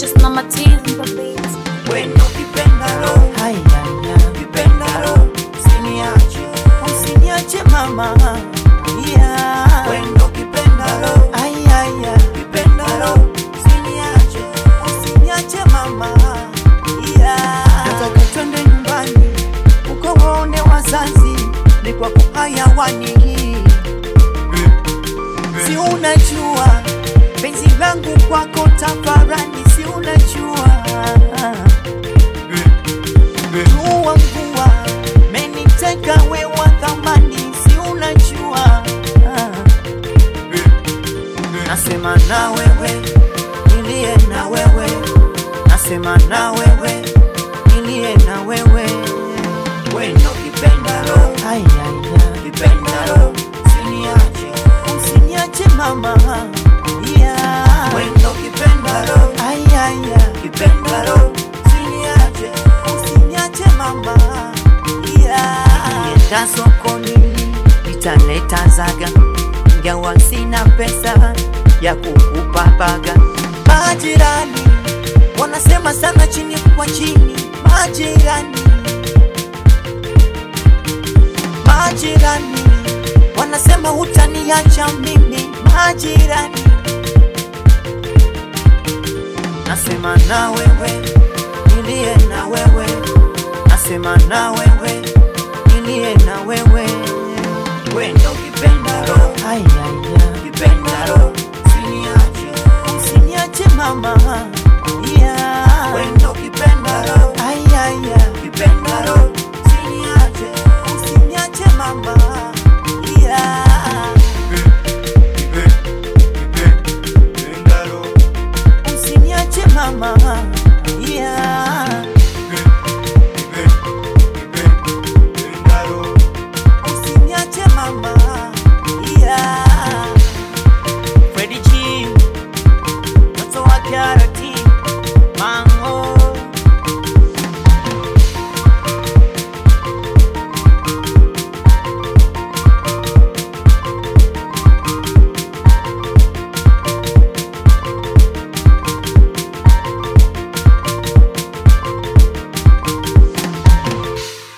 purchase na matizi kwa beats. Wendo kipendaro, Ayaya, kipendaro, usiniache, usiniache mama. Yeah. wendo kipendaro, Ayaya, kipendaro, usiniache, usiniache mama. Yeah. Nataka twende nyumbani ukawaone wazazi, ni kwako hayawani. Si unajua penzi langu kwako tafarani, si unajua jua mvua meniteka wewa thamani, si unajua nasema na wewe nilie na wewe nasema na wewe nilie na wewe wendo kipendaro, ayaya kipendaro, usiniache, usiniache mama yeah. wendo kipendaro, ayaya kipendaro, usiniache, usiniache mama yeah. Nienda sokoni nitaleta zaga, ingawa sina pesa ya kukupa baga. Majirani wanasema sana chini kwa chini, majirani majirani wanasema hutaniacha mimi, majirani nasema na wewe nilie na wewe nasema na wewe nilie na wewe wendo kipendaro, ayaya kipendaro, usiniache, usiniache mama yeah. wendo kipendaro, ayaya kipendaro, usiniache, usiniache mama yeah. usiniache mama yeah. usiniache mama yeah. Freddie G, watoto wa Kiara